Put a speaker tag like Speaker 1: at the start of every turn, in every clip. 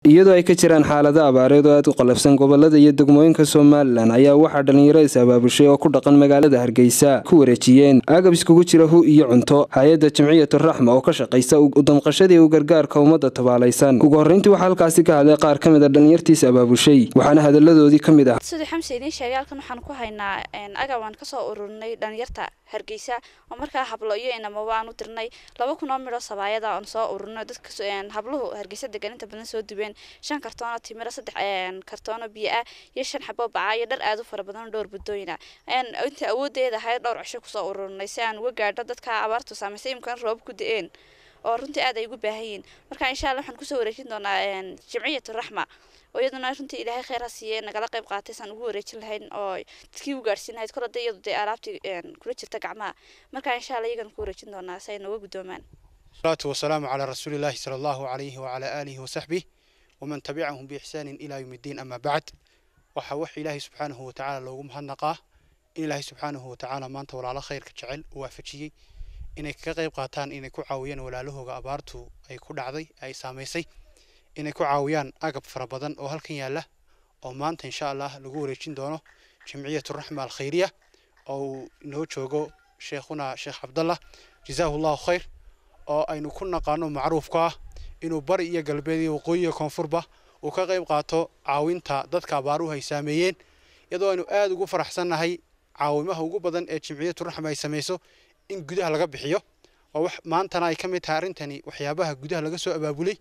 Speaker 1: iyadoo ay ka jiraan xaalado abaareed oo aad u qalafsan gobolada iyo degmooyinka somalilan ayaa waxaa dhallinyaro is abaabushay oo ku dhaqan magaalada hargeysa ku wareejiyeen agab iskugu jira hu iyo cunto hay-adda jamciyatu raxma oo ka shaqaysa udamqashadii u gargaarka ummadda tabaalaysan ugu horreyntii waxaa halkaasi ka hadlay qaar ka mid a dhallinyartiis abaabushay waxaana hadaladoodii ka mid ah
Speaker 2: sidii xamse idiin sheegay halkan waxaan ku haynaa agab aan kasoo ururinay dhalinyarta hargeysa oo markaa hablo iyo inamaba aan u dirnay laba kun oo midhoo sabaayada aan soo ururinay dadka habluhu hargeysa degan inta badan soo dubeen shan kartoono timiro saddex kartoono biyo ah iyo shan xabo baca iyo dhar aad u fara badan dhowr budooyina inta awoodeeda ahayd dhowr cisho kusoo ururinay si aan uga gaadho dadka abaartu saamaysay imkan roob ku da-een oo runtii aad ay ugu baahan yihiin marka insha allah waxaan kusoo wareejin doonaa jamciyatu raxma oo iyaduna runtii ilaahay kheyr ha siiye nagala qayb qaatay saan ugu wareejin lahayn oo dadkii u gaadhsiin lahayd kor hadda iyadu dee alaabtii kula jirta gacmaha marka insha allah iyagan ku wareejin doonaa si ay nooga guddoomaan
Speaker 3: salaatu wasalaamu calaa rasuulillahi sala allahu calayhi wacalaa aalihi wasaxbih waman tabicahum biixsaanin ilaa yowmi ddiin ama bacd waxaa wax ilaahay subxaanahu watacaala loogu mahadnaqaa in ilaahay subxaanahu watacaala maanta walaalo khayrka jecel u waafajiyey inay kaga qayb qaataan inay ku caawiyaan walaalahooga abaartu ay ku dhacday ay saamaysay inay ku caawiyaan agab fara badan oo halkan yaalla oo maanta insha allah lagu wareejin doono jamciyatu raxma alkhayriya oo uu inoo joogo sheekhuna sheekh cabdallah jazaahu llahu khayr oo aynu ku naqaano macruufka ah inuu bari iyo galbeed iyo waqooyi iyo koonfurba uu ka qayb qaato caawinta dadka abaaruhu ay saameeyeen iyadoo aynu aada ugu faraxsannahay caawimaha ugu badan ee jamciyatu raxma ay samayso in gudaha laga bixiyo oo wax maantana ay ka mid tahay arrintani waxyaabaha gudaha laga soo abaabulay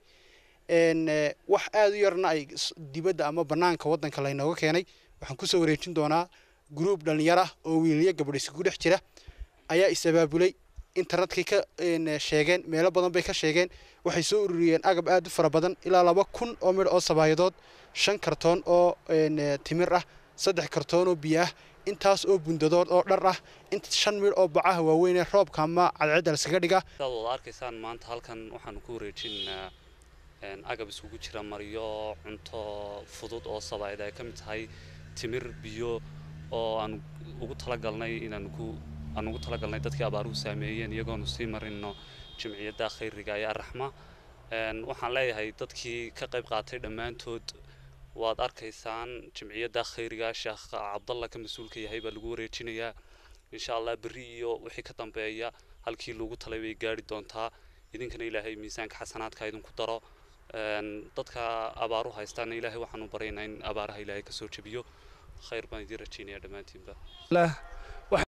Speaker 3: wax aada u yarna ay dibadda ama banaanka waddanka laynooga keenay waxaan kusoo wareejin doonaa gruub dhallinyar ah oo wiiliyo gabadh iskugu dhex jira ayaa is abaabulay internetkay ka sheegeen meelo badan bay ka sheegeen waxay soo ururiyeen agab aada u fara badan ilaa laba kun oo midh oo sabaayadood shan kartoon oo timir ah saddex kartoon oo biyo ah intaas oo bundadood oo dhar ah int shan midh oo bacaha waaweynee roobka ama cadceedda laskaga dhiga
Speaker 4: saad wada arkaysaan maanta halkan waxaanu ku wareejinaynaa agab iskugu jira maryo cunto fudud oo sabaayad ay ka mid tahay timir biyo oo aan ugu talagalnay inaan ku aan ugu talagalnay dadkii abaaruhu saameeyeen iyagoonu sii marino jamciyadda khayriga ee araxma waxaan leeyahay dadkii ka qayb qaatay dhammaantood waad arkaysaan jamciyadda khayriga sheekh cabdalla ka mas-uulka yahay baa lagu wareejinayaa insha allah berri iyo wixii ka dambeeya halkii lagu talay bay gaari doontaa idinkana ilaahay miisaanka xasanaadka idinku daro dadka abaaru haystaana ilaahay waxaanu baryaynaa in abaaraha ilaahay kasoo jebiyo khayr baan idiin rajaynaya dhammaantiinba